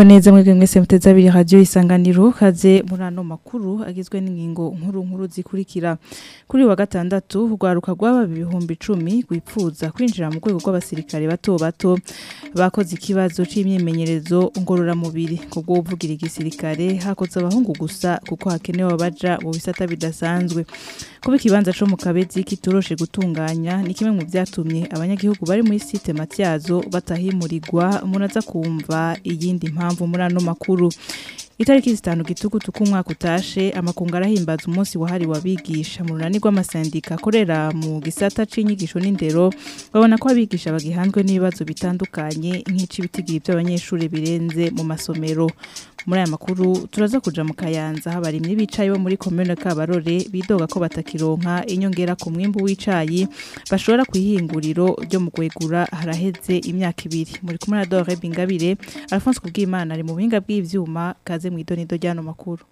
Mwiriwe neza mwebwe mwese muteze abiri radio isanganiro kaze muri ano makuru agizwe n'ingingo nkuru nkuru zikurikira kuri wa gatandatu rwaruka rw'aba ibihumbi 10 gwipfuza kwinjira mu rwego rw'abasirikare bato bato bakoze ikibazo c'imyimenyerezo ngorora mubiri kubwo uvugira igisirikare hakoze abahungu gusa kuko hakenewe abaja mu bisata bidasanzwe kuba ikibanza co mu kabezi kitoroshe gutunganya ni kimwe mu vyatumye abanyagihugu bari muri site matyazo batahimurirwa munaza kumva iyindi mpamvu muri ano makuru itariki zitanu gitugutu k'umwaka utashe amakungu arahimbaza umunsi wahariwe abigisha mu runani rw'amasendika akorera mu gisata c'inyigisho n'indero babona ko abigisha bagihanzwe n'ibibazo bitandukanye nk'ic'ibitigiri by'abanyeshuri birenze mu masomero muri aya makuru turaza kuja mu kayanza habarimye bicaye bo muri commune Kabarore bidoga ko batakironka inyongera ku mwimbu w'icayi bashobora kwihinguriro ryo mu kwegura haraheze imyaka ibiri muri kumwe na Dore Bingabire Alphonse Kubwimana ari mu buhinga bw'ivyuma kaze mu idonido ryano makuru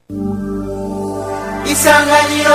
Isanganiro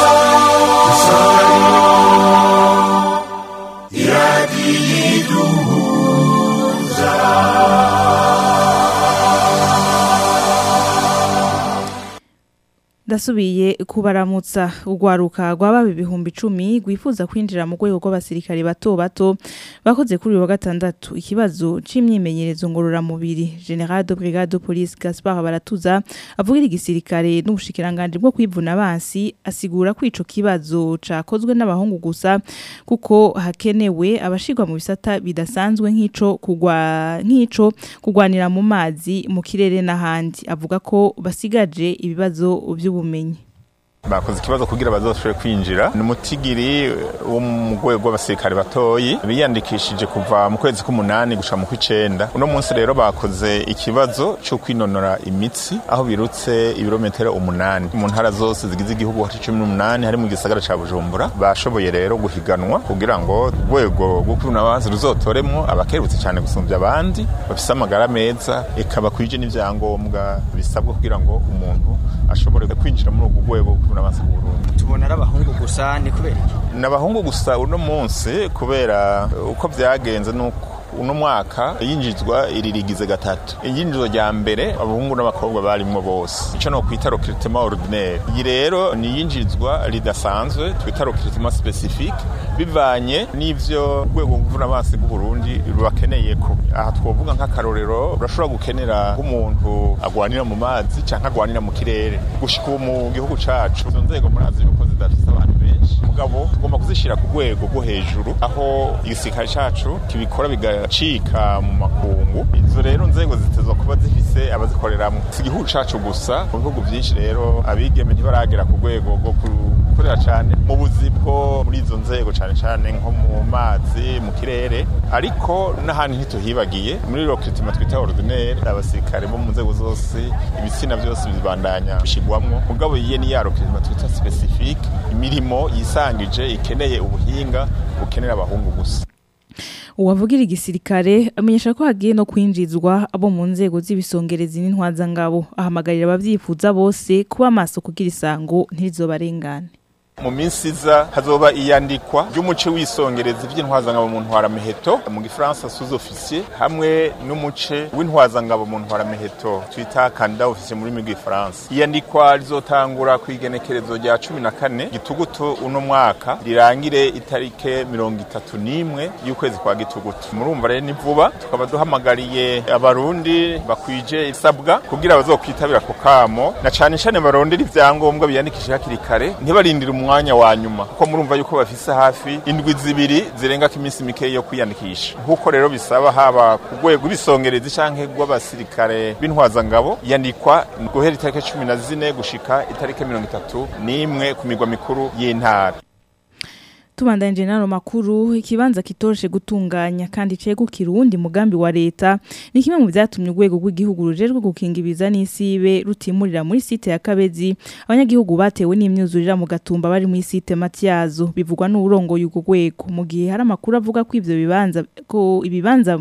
Ndasubiye kubaramutsa urwaruka rw'aba ibihumbi 10 gwifuza kwinjira mu rwego rw'abasirikare bato bato bakoze kuri wa gatandatu ikibazo c'imyimenyerezo ngorora mubiri General de Brigade de Police Gaspard Baratuza avugira igisirikare n'ubushikiranganje bwo kwivuna abansi asigura ko ico kibazo cakozwe n'abahungu gusa kuko hakenewe abashirwa mu bisata bidasanzwe nk'ico kugwa nk'ico kugwanira mu mazi mu kirere n'ahandi avuga ko basigaje ibibazo vyo ubumenyi bakoze ikibazo kugira bazoshobore kwinjira ni umutigiri wo mu rwego rw'abasirikare batoyi biyandikishije kuva mu kwezi k'umunani gushika mu kw'icenda uno munsi rero bakoze ikibazo cyo kwinonora imitsi aho birutse ibirometero umunani mu ntara zose zigize igihugu haci cumi n'umunani hari mu gisagara ca bujumbura bashoboye rero guhiganwa kugira ngo urwego rwo kwivuna abanzi ruzotoremwo abakerutse cyane gusumbya abandi bafise amagara meza eka bakwije n'ivyangombwa bisabwa kugira ngo umuntu ashobore kwinjira muri urwo rwego n'abansi mu Burundi tubona ari abahungu gusa ni kubera iki ni abahungu gusa uno munsi kubera uko byagenze nuko uno mwaka yinjizwa iririgize gatatu iyinjizo rya mbere abahungu n'abakobwa barimwo bose ico no kwita recrutement ordinaire iyi rero ni yinjizwa ridasanzwe twita recrutement specifique bivanye n'ivyo rwego mvuna amazi bw'u Burundi rubakeneye ko aha twovuga nk'akarorero urashobora gukenera nk'umuntu agwanira mu mazi canke agwanira mu kirere gushika ubu mu gihugu cacu izo nzego murazi yuko zidafise abantu benshi mugabo tugomba kuzishira ku rwego rwo hejuru aho igisirikare cacu kibikora bigacika mu makungu izo rero nzego zitezwa kuba zifise abazikoreramwo si igihugu cacu gusa mu bihugu vyinshi rero abigeme ntibaragera ku rwego rwo gukorera cane mu buzi bwo muri izo nzego cane cane nko mu mazi mu kirere ariko n'ahantu ntituhibagiye muri recrutement twita ordinaire abasirikare bo mu nzego zose ibitsina byose bibandanya bishigwamwo mugabo yiye ni ya recrutement twita specifique imirimo yisangije ikeneye ubuhinga bukenera abahungu gusa uwavugira igisirikare amenyesha ko hagiye no kwinjizwa abo mu nzego z'ibisongerezi n'intwazangabo ahamagarira abavyifuza bose kuba maso kugira isango ntirizobarengane mu minsi iza hazoba iyandikwa ry'umuce w'isongerezi vy'intwazangabo mu ntwaramiheto mu gifaransa sous officier hamwe n'umuce w'intwazangabo mu ntwaramiheto twita candidat officier muri rurimi rw'ifaransa iyandikwa rizotangura ku igenekerezo rya cumi na kane gitugutu uno mwaka rirangire itarike mirongo itatu n'imwe y'ukwezi kwa gitugutu murumva rero ni vuba tukaba duhamagariye abarundi bakwije isabwa kugira bazokwitabira ako kamo na cane cane barondera ivyangombwa biyandikishe hakiri kare ntibarindire umwanya wa nyuma kuko murumva yuko bafise hafi indwi zibiri zirenga ko iminsi mike yo kwiyandikisha nk'uko rero bisaba haba ku rwego rw'ibisongerezi canke rw'abasirikare b'intwazangabo yandikwa guhera itariki cumi na zine gushika itariki mirongo itatu n'imwe ku migwa mikuru y'intara tubandanje nano makuru ikibanza kitoroshe gutunganya kandi cegukira uwundi mugambi wa leta ni kimwe mu vyatumye urwego rw'igihugu rujejwe gukinga ibiza n'isibe rutimurira muri site ya Kabezi abanyagihugu batewe n'imyuzurira mu gatumba bari muri site Matyazo bivugwa n'urongoye urwo rwego mu gihe hari amakuru avuga ko ivyo bibanza ko ibibanza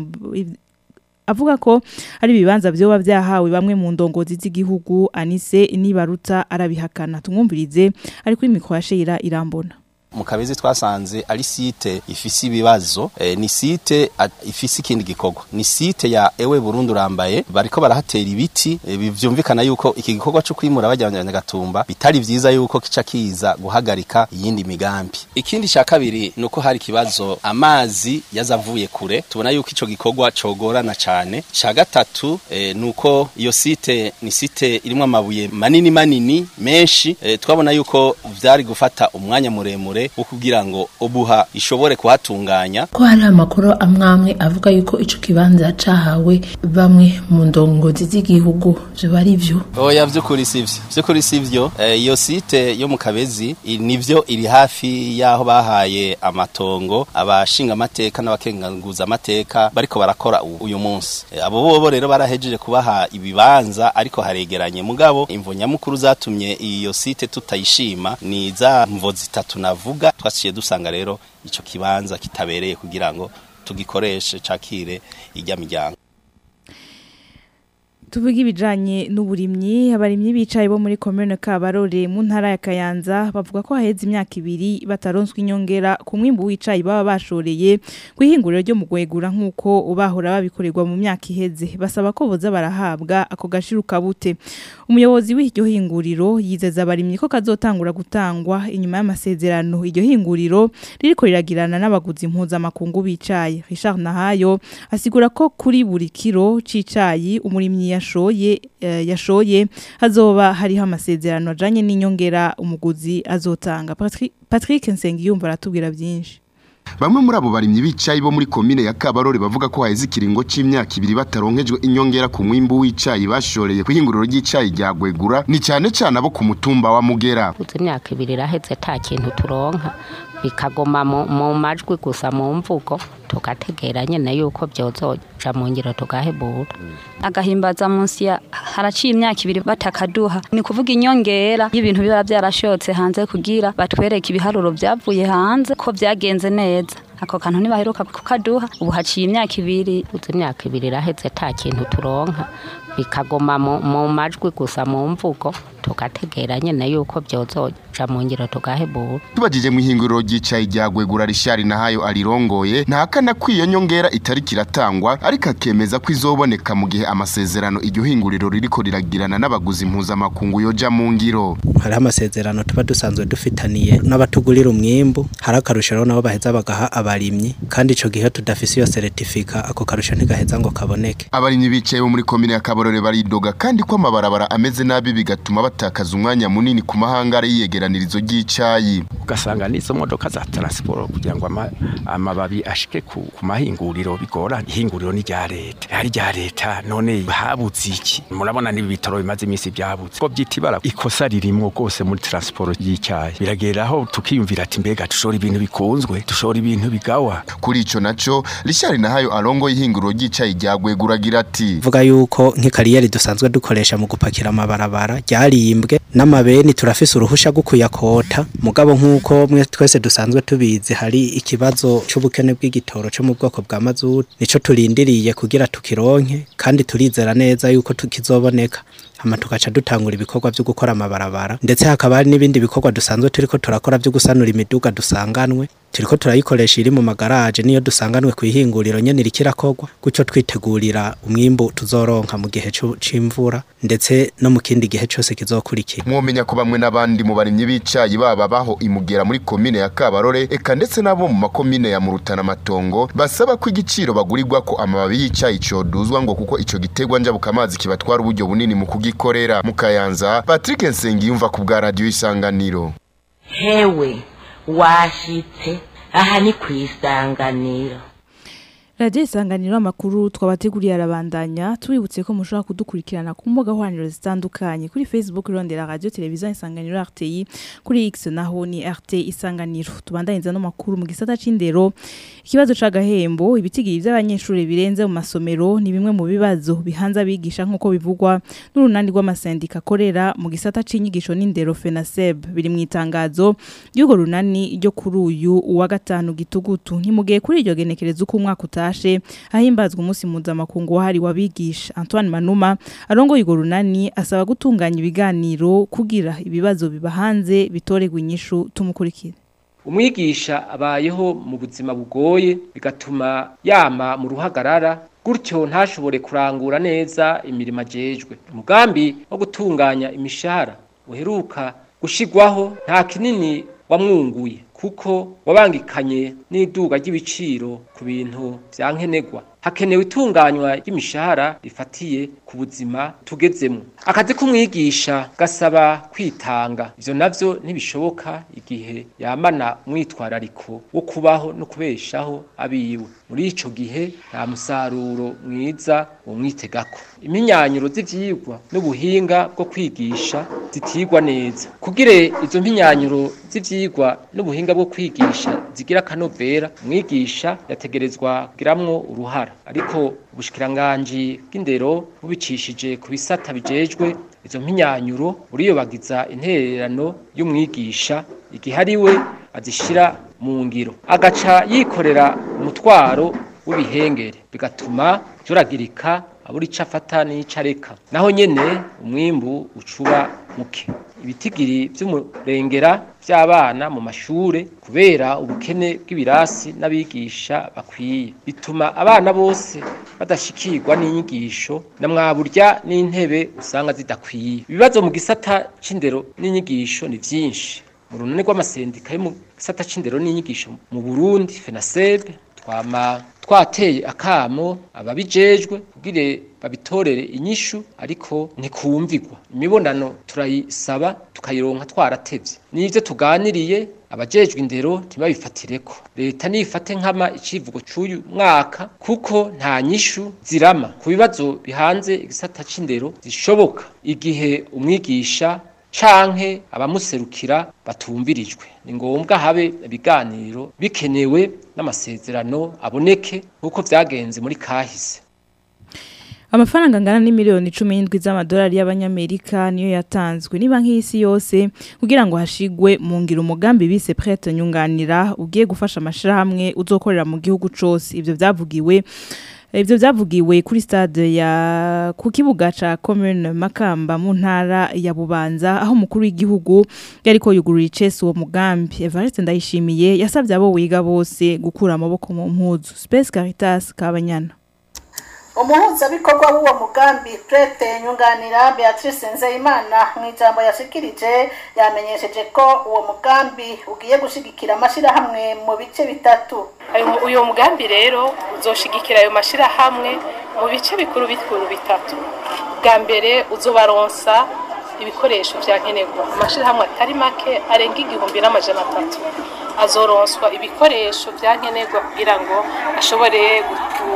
avuga ko ari ibibanza vyoba vyahawe bamwe mu ndongozi z'igihugu Anise Nibaruta arabihakana tumwumvirize ari kuri mikro ya Sheira irambona mu kabezi twasanze ari site ifise ibibazo e, ni site ifise ikindi gikorwa ni site ya ewe Burundi urambaye bariko barahatera ibiti e, bivyumvikana yuko iki gikorwa cyo kwimura bajyanye gatumba bitari vyiza yuko kica kiza guhagarika iyindi migambi ikindi cya kabiri nuko hari kibazo amazi yazavuye kure tubona yuko ico gikorwa cogorana cyane cya gatatu e, nuko iyo site ni site irimo amabuye manini manini menshi e, twabona yuko vyari gufata umwanya muremure wo kugira ngo obuha ishobore kuhatunganya ko hari amakuru amwamwe avuga yuko ico kibanza cahawe bamwe mu ndongozi z'igihugu vyo ari vyo oya vy'ukuri sivyo vy'ukuri sivyo iyo e, site yo mu kabezi nivyo iri hafi yaho bahaye amatongo abashinga amateka n'abakenguza amateka bariko barakora uyu munsi e, abo bobo rero barahejeje kubaha ibibanza ariko haregeranye mugabo imvo nyamukuru zatumye iyo site tutayishima ni za mvo zitatu navuga twasiye dusanga rero ico kibanza kitabereye kugira ngo tugikoreshe cakire ijya miryango tuvuga ibijanye n'uburimyi abarimyi bicaye bo muri commune Kabarore mu ntara ya Kayanza bavuga ko haheze imyaka ibiri bataronswa inyongera ku mwimbu wicaye baba bashoreye kwihinguriro ryo mu gwegura nkuko ubahora babikorerwa mu myaka iheze basaba ko boza barahabwa ako gashiruka bute umuyobozi w'iryo hinguriro yizeza abarimyi ko kazotangura gutangwa inyuma y'amasezerano iryo hinguriro ririko riragirana n'abaguzi mpuzamakungu bicaye Richard Nahayo asigura ko kuri buri kiro cicayi umurimyi yashoye uh, yashoye hazoba hariho amasezerano ajanye n'inyongera umuguzi azotanga Patrick, Patrick Nsengiyumva aratubwira byinshi Bamwe muri abo barimyi bicayi bo muri komine ya Kabarore bavuga ko haheze ikiringo c'imyaka ibiri bataronkejwe inyongera ku mwimbu w'icayi bashoreye kwihinguriro ry'icayi rya Gwegura ni cyane cyane abo ku mutumba wa Mugera. Uzi imyaka ibiri iraheze ta kintu turonka bikaguma mu majwi gusa mu mvugo tugategera nyene yuko byozoja mu ngiro tugahebura agahimbaza munsi ya haraciye imyaka ibiri batakaduha ni kuvuga inyongera y'ibintu biba byarashotse hanze kugira batwereke ibiharuro byavuye hanze ko byagenze neza ako kantu ntibaheruka kukaduha ubu haciye imyaka ibiri uzi imyaka ibiri iraheze ta kintu turonka bikaguma mu majwi gusa mu mvugo tugategera nyene yuko byozoja mu ngiro tugahebura tubajije mu ihinguriro ry'icayi rya Gwegura Rishari nahayo arirongoye ntahakana ko iyo nyongera itari kiratangwa ariko akemeza ko izoboneka mu gihe amasezerano iryo hinguriro ririko riragirana n'abaguzi mpuzamakungu yoja mu ngiro hariho amasezerano tuba dusanzwe dufitaniye n'abatugurira umwimbu hari akarusho rero nabo baheza bagaha abarimyi kandi ico gihe tudafise iyo certifica ako karusho ntigaheza ngo kaboneke abarimyi bicaye bo muri komine ya Kaborore baridoga kandi ko amabarabara ameze nabi bigatuma batakaza umwanya munini ku mahangara yiyegeranirizo ry'icayi ugasanga n'izo modoka za transport kugira ngo amababi ashike ku, ku mahinguriro bigora ihinguriro ni rya leta ari rya leta none habuze iki murabona nibi bitaro bimaze iminsi byabuze ko byitibara ikosa ririmo rwose muri transport y'icyayi birageraho tukiyumvira ati mbega dushora ibintu bikunzwe dushora ibintu bigawa kuri ico naco Richard nahayo arongo y'ihinguriro ry'icayi rya Gweguragira ati vuga yuko nk'ikariyeri dusanzwe dukoresha mu gupakira amabarabara ryarimbwe n'amabeni turafise uruhusha rwo kuyakota mugabo nk'uko mwe twese dusanzwe tubizi hari ikibazo c'ubukene bw'igitoro cyo mu bwoko bwa mazutu nico turindiriye kugira tukironke kandi turizera neza yuko tukizoboneka hama tugaca dutangura ibikorwa byo gukora amabarabara ndetse hakaba hari n'ibindi bikorwa dusanzwe turiko turakora byo gusanura imiduga dusanganwe turiko turayikoresha iri mu magaraje niyo dusanganwe ku ihinguriro nyene irikirakorwa gutyo twitegurira umwimbu tuzoronka mu gihe c'imvura ndetse no mu kindi gihe cyose kizokurikira mwomenya ko bamwe n'abandi mu barimyi b'icayi baba baho imugera muri komine ya Kabarore eka ndetse nabo mu makomine ya Murutana Matongo basaba ko igiciro bagurirwa ko amababi y'icayi coduzwa ngo kuko ico gitegwa njabuka amazi kibatwara uburyo bunini mu kugikorera mu Kayanza Patrick Nsengiyumva ku bwa radio isanganiro hewe washitse aha ni ku isanganiro radiyo isanganiro amakuru twabateguriye arabandanya tubibutse ko mushobora kudukurikirana ku mbuga nkoranyambaga zitandukanye kuri facebook rondera radiyo televiziyo isanganiro rti kuri x naho ni rt isanganiro tubandanyiriza n'amakuru mu gisata c'indero ikibazo c'agahembo ibitigiri by'abanyeshuri birenze mu masomero ni bimwe mu bibazo bihanze abigisha nk'uko bivugwa n'urunani rw'amasendika akorera mu gisata c'inyigisho n'indero fenaseb biri mu itangazo ry'urwo runani ryo kuri uyu uwa gatanu gitugutu ntimugiye kuri iryo genekerezo uko umwaka utashe ahimbazwa umunsi mpuzamakungu wahariwe abigisha Antoine Manuma arongoye urwo runani asaba gutunganya ibiganiro kugira ibibazo biba hanze bitorerwa inyishu tumukurikira umwigisha abayeho mu buzima bugoye bigatuma yama mu ruhagarara gutyo ntashobore kurangura neza imirimo ajejwe umugambi wo gutunganya imishahara uheruka gushigwaho nta kinini wamwunguye kuko wabangikanye n'iduga ry'ibiciro ku bintu vyankenegwa hakenewe itunganywa ry'imishahara rifatiye ku buzima tugezemo akazi k'umwigisha gasaba kwitanga ivyo navyo ntibishoboka igihe yamana umwitwarariko wo kubaho no kubeshaho abiwe muri ico gihe nta musaruro mwiza womwitegako iminyanyuro z'ivyigwa n'ubuhinga bwo kwigisha zitigwa neza kugire izo mpinyanyuro z'ivyigwa n'ubuhinga bwo kwigisha zigira akanovera umwigisha yategerezwa kugiramwo uruhara ariko ubushikiranganji bw'indero bubicishije ku bisata bijejwe izo mpinyanyuro buriyobagiza intererano y'umwigisha igihe ari we azishira mu ngiro agaca yikorera umutwaro w'ibihengere bigatuma juragirika abura ico afata n'ico areka naho nyene umwimbu ucuba muke ibitigiri vy'umurengera vy'abana mu mashure kubera ubukene bw'ibirasi n'abigisha bakwiye bituma abana bose badashikirwa n'inyigisho na mwaburya n'intebe usanga zidakwiye ibibazo mu gisata c'indero n'inyigisho ni vyinshi mu runani rw'amasendika yo mu gisata c'indero n'inyigisho mu Burundi FENASEB twama twateye akamo ababijejwe kugire babitorere inyishu ariko ntikumvigwa imibonano turayisaba tukayironka twaratevye n'ivyo tuganiriye abajejwe indero ntibabifatireko leta nifate nkama icivugo c'uyu mwaka kuko nta nyishu zirama ku bibazo bihanze igisata c'indero zishoboka igihe umwigisha canke abamuserukira batumvirijwe ni ngombwa habe ibiganiro bikenewe n'amasezerano aboneke nk'uko vyagenze muri kahise Amafaranga angana n'imiliyoni 17 z'amadolari y'abanyamerika niyo yatanzwe ni banki y'isi yose kugira ngo hashigwe mu ngiro umugambi bise prête nyunganira ugiye gufasha amashirahamwe uzokorera mu gihugu cose ivyo vyavugiwe Ivyo vyavugiwe kuri stade ya ku kibuga ca commune Makamba mu ntara ya Bubanza aho mukuru w'igihugu yariko yugurura icese uwo mugambi Evariste Ndayishimiye yasavye abo wiga bose gukura amaboko mu mpuzu Space Caritas Kabanyana umuhuzabikorwa w'uwo mugambi prete nyunganira beatrice nzeyimana mu ijambo yashikirije yamenyesheje ko uwo mugambi ugiye gushigikira amashyirahamwe mu bice bitatu uyu mugambi rero uzoshigikira ayo mashyirahamwe mu bice bikuru bikuru bitatu bwa mbere uzobaronsa ibikoresho bya nkenerwa amashyirahamwe atari make arenga igihumbi n'amajana atatu azoronswa ibikoresho bya nkenerwa kugira ngo ashobore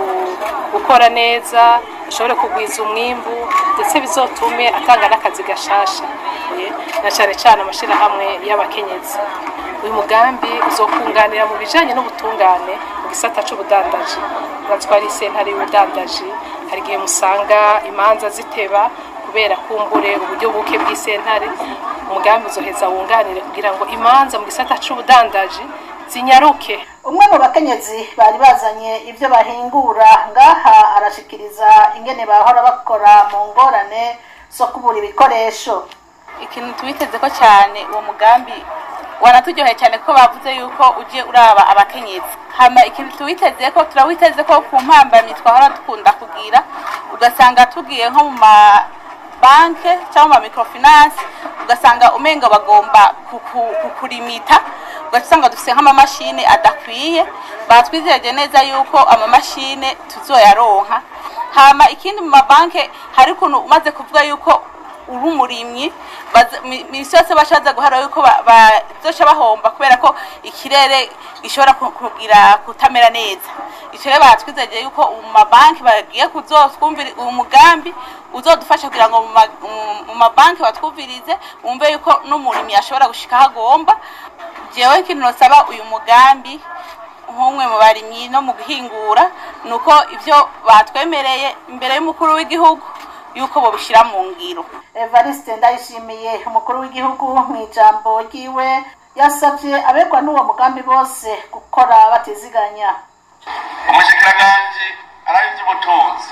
gukora neza ashobore kugwiza umwimbu ndetse bizotume atanga n'akazi gashasha na cyane cyane amashyirahamwe y'abakenyezi uyu mugambi uzokunganira mu bijyanye n'ubutungane mu gisata cy'ubudandaji uratwara isentare y'ubudandaji hari igihe musanga imanza ziteba kubera kumbure uburyo buke bw'isentare umugambi uzoheza wunganire kugira ngo imanza mu gisata c'ubudandaji zinyaruke umwe mu bakenyezi bari bazanye ibyo bahingura ngaha arashikiriza ingene bahora bakora mu ngorane zo kubura ibikoresho ikintu tubiteze ko cyane uwo mugambi wanaturyoheye cyane ko bavuze yuko ujye uraba abakenyezi hama ikintu tuwiteze ko turawiteze ko ku mpambamyi twahora dukunda kugira ugasanga tugiye nko mu ma banke cyangwa mu microfinance ugasanga umenga bagomba kukurimita ugasanga dufite nk'amamashini adakwiye batwizeje neza yuko amamashini tuzoyaronka hama ikindi mu mabanke hari ukuntu umaze kuvuga yuko uri umurimyi minsi yose bashaza guhara yuko bazoca bahomba kubera ko ikirere gishobora kugira kutamera neza icyo rero batwizeje yuko mu mabanki bagiye kuzotwumvira uwo mugambi uzodufasha kugira ngo mu mabanki batwumvirize wumve yuko n'umurimyi ashobora gushika aho agomba jewe ikintu nosaba uyu mugambi nk'umwe mu barimyi no mu guhingura ni uko ibyo batwemereye imbere y'umukuru w'igihugu yuko babishyira mu ngiro evariste ndayishimiye umukuru w'igihugu mu ijambo ryiwe yasabye abegwa n'uwo mugambi bose gukora batiziganya umushyikiranganje arabe iby'ubutunzi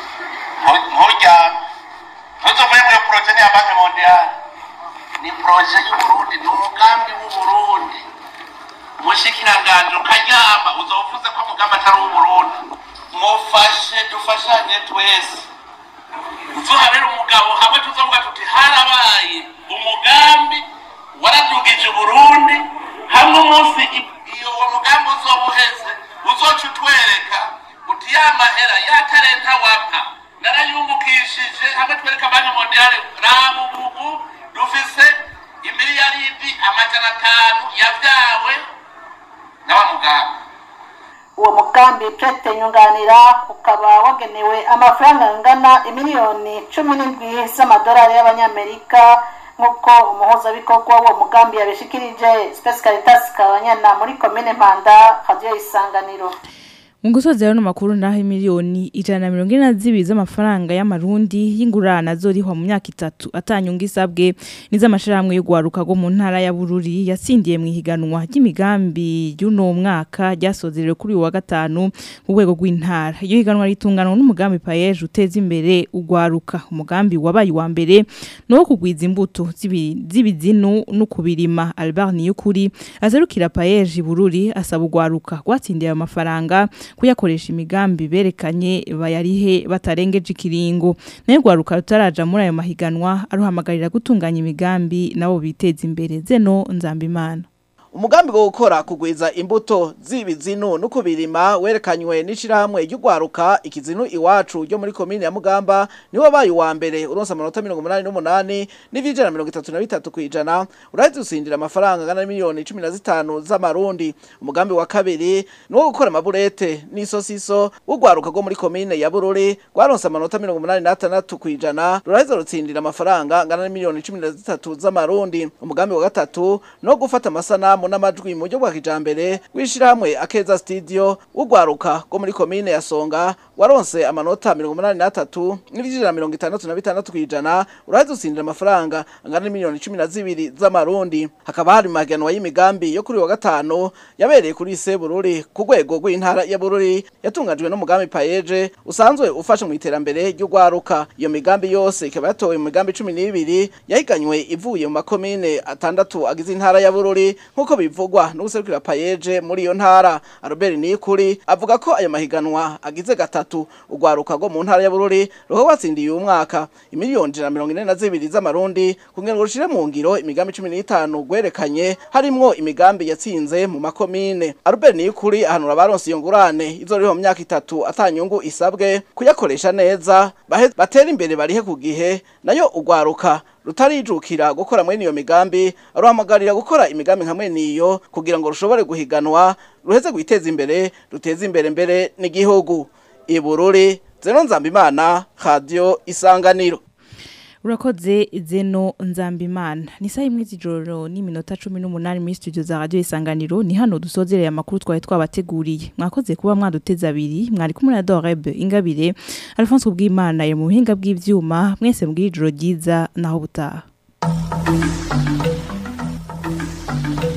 nturyame ntuzovuye muri poroje ni iya banki mondiyali ni poroje y'uburundi ni umugambi w'uburundi mushikiranganje ukaryama uzovuze ko mugambi atari uw'uburundi mufashe dufashanye twese uzohabera umugabo hamwe tuzovuga tuti harabaye umugambi waradugije uburundi hamwe umunsi iyo uwo mugambi uzoba uheze uzoca utwereka uti ya mahera ya talenta wampa narayungukishije hamwe twereka banki mondiale raba ubugu dufise imiliyaridi amajana atanu yavyawe na wa mugambi uwo mugambi prete nyunganira ukaba wagenewe amafaranga angana imiliyoni cumi n'indwi z'amadolari y'abanyamerika nk'uko umuhuzabikorwa w'uwo mugambi yabishikirije space caritas kabanyana muri komine mpanda radiyo isanganiro mu gusoza rero makuru naho miliyoni ijana na mirongo ine na zibiri z'amafaranga y'amarundi y'ingurane azorihwa mu myaka itatu atanyunga isabwe n'iz'amashirahamwe yo guharuka go mu ntara ya Bururi yatsindiye mu ihiganwa ry'imigambi y'uno mwaka ryasozerewe kuri uyu wa gatanu ku rwego rw'intara iyo higanwa ritunganwa n'umugambi payeje uteza imbere ugwaruka umugambi wabaye wa mbere no wo kugwiza imbuto z'ibi- z'ibizinu no kubirima Albert Niyukuri azerukira payeje Bururi asaba ugwaruka gwatsindiye ayo mafaranga kuyakoresha imigambi berekanye bayarihe batarengeje ikiringo nayo gwaruka rutaraja muri ayo mahiganwa aruhamagarira gutunganya imigambi nabo biteza imbere zeno nzambimana umugambi wo gukora kugwiza imbuto z'ibizinu no kubirima werekanywe n'ishirahamwe ry'ugwaruka ikizinu iwacu ryo muri komine ya Mugamba niwo wabaye uwa mbere uronsa amanota 88 n'ivijana 33 kwijana uraheze usindira amafaranga angana miliyoni 15 z'amarundi umugambi wa kabiri niwo gukora amaburete n'isosiso w'ugwaruka rwo muri komine ya Bururi rwaronsa amanota 86 kwijana ruraheze rutsindira amafaranga angana miliyoni 13 z'amarundi umugambi wa gatatu no gufata amasanamu n'amajwi mu buryo bwa kijambere w'ishirahamwe akeza studio w'ugwaruka rwo muri komine ya Songa waronse amanota 83 n'ivijana 66 kwijana uraheze utsindira amafaranga angana miliyoni 12 z'amarundi hakaba hari maganwa y'imigambi yo kuri wa gatanu yabereye kuri ise Bururi ku rwego rw'intara ya Bururi yatunganijwe n'umugambi payeje usanzwe ufasha mu iterambere ry'ugwaruka iyo migambi yose ikaba yatowe mu migambi 12 yahiganywe ivuye mu makomine atandatu agize intara ya Bururi nkuko bivugwa no guserukira payeje muri iyo ntara Albert Nikuri avuga ko ayo mahiganwa agize gatatu ugwaruka rwo mu ntara ya Bururi roho watsindiye uyu mwaka imiliyoni ijana na mirongo ine na zibiri z'amarundi kugira ngo rushire mu ngiro imigambi 15 gwerekanye harimwo imigambi yatsinze mu makomine Albert Nikuri ahanura abaronse iyo ngurane izoriho mu myaka itatu atanyungu isabwe kuyakoresha neza bahe- batera imbere barihe ku gihe nayo ugwaruka rutarijukira gukora mwene iyo migambi aruhamagarira gukora imigambi nka mwene iyo kugira ngo rushobore guhiganwa ruheze gwiteza imbere ruteze imbere mbere n'igihugu ibururi zeno nzambimana radio isanganiro urakoze zeno nzambimana ni saa imwe z'ijoro n'iminota cumi n'umunani muri studio za radio isanganiro ni hano dusozereye amakuru twari twabateguriye mwakoze kuba mwaduteze abiri mwari kumwe na doreb ingabire alphonse ubwimana yari mu buhinga bw'ivyuma mwese mbw'ijoro ryiza naho butaha